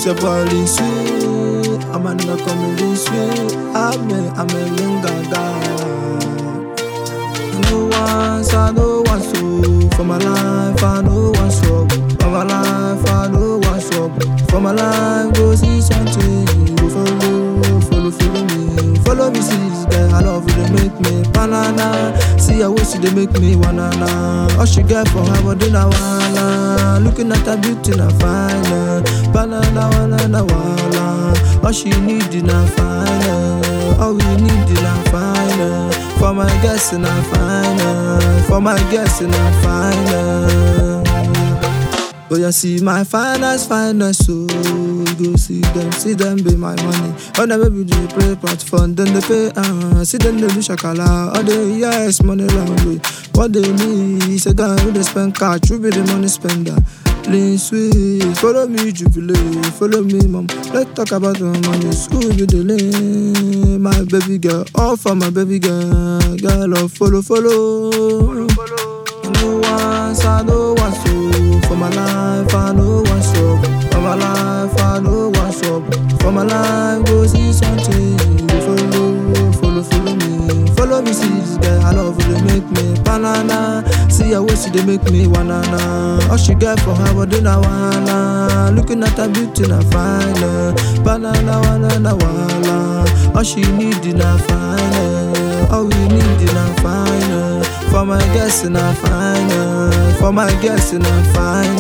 C'est pas l'issue, Amanda comme l'issue, Amen, Amen, Gaga. No one, I no one so for my life, I no one so for my life, I no one so for my life. Go see something, go follow, follow, follow me, follow me, see this girl. I love you, they make me banana. See how she they make me wanna. All she get for her body na wanna. Looking at her beauty na fine, banana wanna wanna. All she need is na fine, all we need is na fine. For my guests and I find her. For my guests and I find her. But you see my finest, finest so you go see them, see them be my money. When the baby do play platform, then they pay, uh, see them they do shakala, all the yes, money language. What they need is a guy who they spend cash, you be the money spender. Lean sweet, follow me, jubilate, follow me, mom. Let's talk about the money, school be the lane. My baby girl, all for my baby girl, girl, oh, follow, follow. No one, I no one so for my life, I no one so for my life, I no one so for my life. Go see something, go follow, follow, follow me, follow me, see this girl. I love you, they make me banana. See how she they make me wanna. All she get for her body na wanna. Looking at her beauty na fine, banana wanna wanna. All she need is na fine, all we need is na fine. For my guests and I find her. For my guests and I find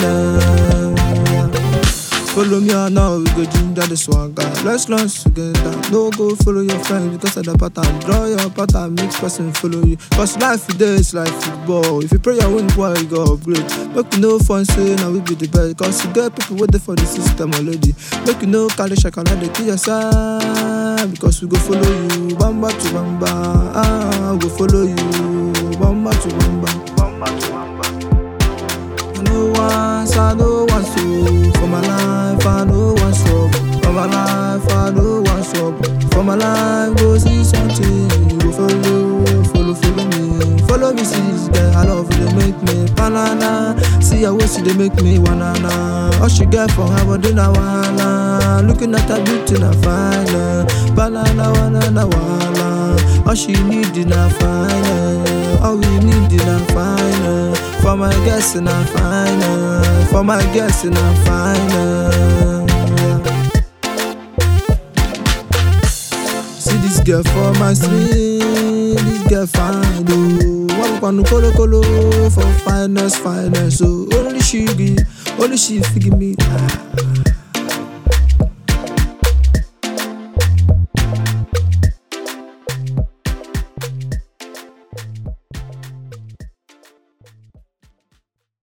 her. Follow me or now, we go ginger the swagger. Let's launch together. No go follow your friends because of the pattern. Draw your pattern, mix person follow you. Cause life today is like football. If you pray your win, boy, you go upgrade. Make you no fun, say now we be the best. Cause you get people waiting for the system already. Make you no carry shakala, they kill yourself. Because we go follow you, bamba to bamba. Ah, we go follow you bamba to bamba. No one, I no one so for my life, I no one so for my life, I no one so for my life. Go see something, go follow, follow, follow me, follow me, see this girl. I love you, they make me banana. See how she they make me wanna. All she get for her body na wanna. Looking at her beauty na fine, banana wanna wanna. All she need is na fine, all we need is na fine. For my guests and I find her. For my guests and I find her. See this girl for my street. This girl fine oh. One kwanu kolo kolo for finest finest. So only she give, only she figure me.